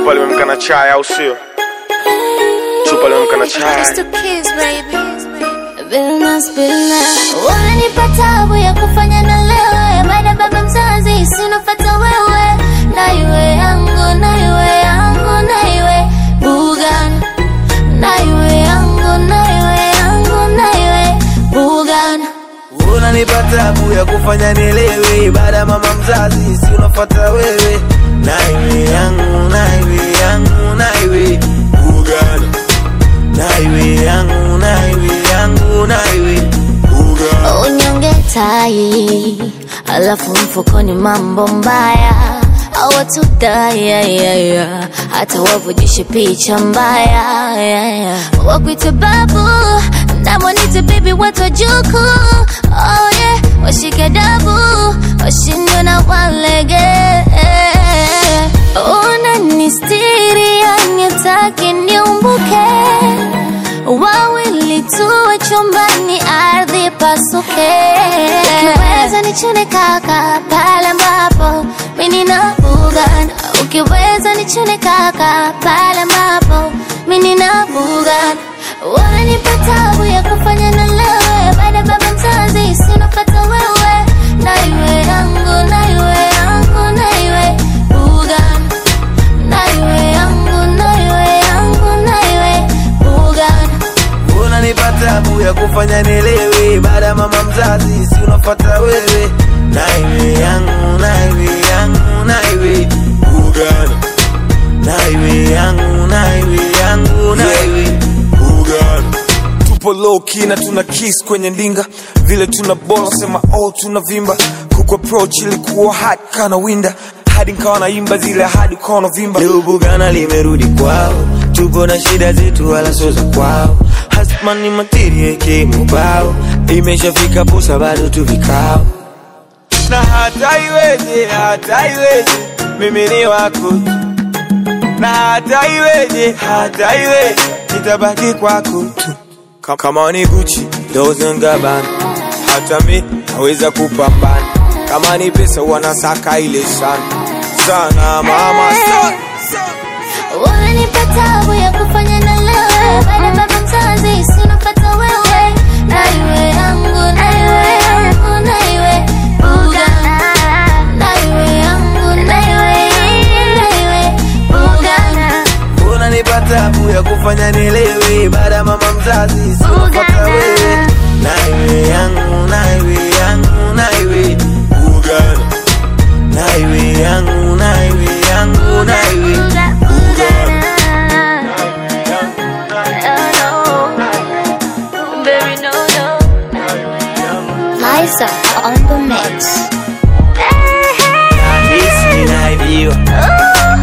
Chupa limemka na chai au sio? Chupa limemka na chai. Just a kiss, baby. Billnas, billnas. Unanipa tabu ya kufanya na lewe baada baba mzazi sinofata wewe na iwe yangu na iwe yangu na iwe bugan na iwe yangu na iwe yangu na iwe bugan unanipa tabu ya kufanya nielewe baada ya mama mzazi si unafuata wewe naiwe yangu naiwe yangu naiwe ugana naiwe yangu naiwe yangu naiwe ugana unyonge tai alafu mfukoni mambo mbaya awatudayayaya hata wavujishe picha mbaya yeah, yeah. wakwite babu namwanite bibi watu wajuku oh, yeah. washike dabu washindwe na walege unanistiri yanitaki niumbuke wawili tuwe chumbani ardhi pasuke ukiweza nichune kaka pale ambapo mimi na bugan ukiweza nichune kaka pale ambapo mimi na bugan unanipa tabu ya kufanya na lewe baada ya baba mzazi sinopata wewe na iwe yangu na iwe yangu na iwe bugan na iwe yangu na iwe yangu na iwe bugan unanipa tabu ya kufanya nielewe baada ya mama mzazi si unafuata wewe naiwe yangu naiwe yangu naiwe ugana naiwe yangu naiwe yangu naiwe ugana Tupo low key na tuna kiss kwenye ndinga, vile tuna bola sema oh tuna vimba. Kuku approach ilikuwa hot kana winda, hadi nikawa naimba zile hadi ukawa unavimba. leo bugana limerudi kwao tupo na shida zetu wala sio za kwao hasmani materie kimubao imeshafika posa bado tu vikao na hata iweje, hata iweje, mimi ni wako tu. na hata iweje, hata iweje, nitabaki kwako tu. Ka- Kama ni Gucci, Dolce and Gabbana, hata mi naweza kupambana. Kama ni pesa wanasaka ile sana sana, mama sana. unanipa tabu ya kufanya na lewe baada ya baba mzazi sinopata wewe na iwe yangu na iwe yangu na iwe bugan na iwe yangu na iwe na iwe bugan unanipa tabu ya kufanya nielewe baada ya mama mzazi si unafuata wewe naiwe yangu naiwe yangu naiwe ugana naiwe yangu naiwe yangu naiwe ugana Liza on the mix. nahisi naibiwa Ooh.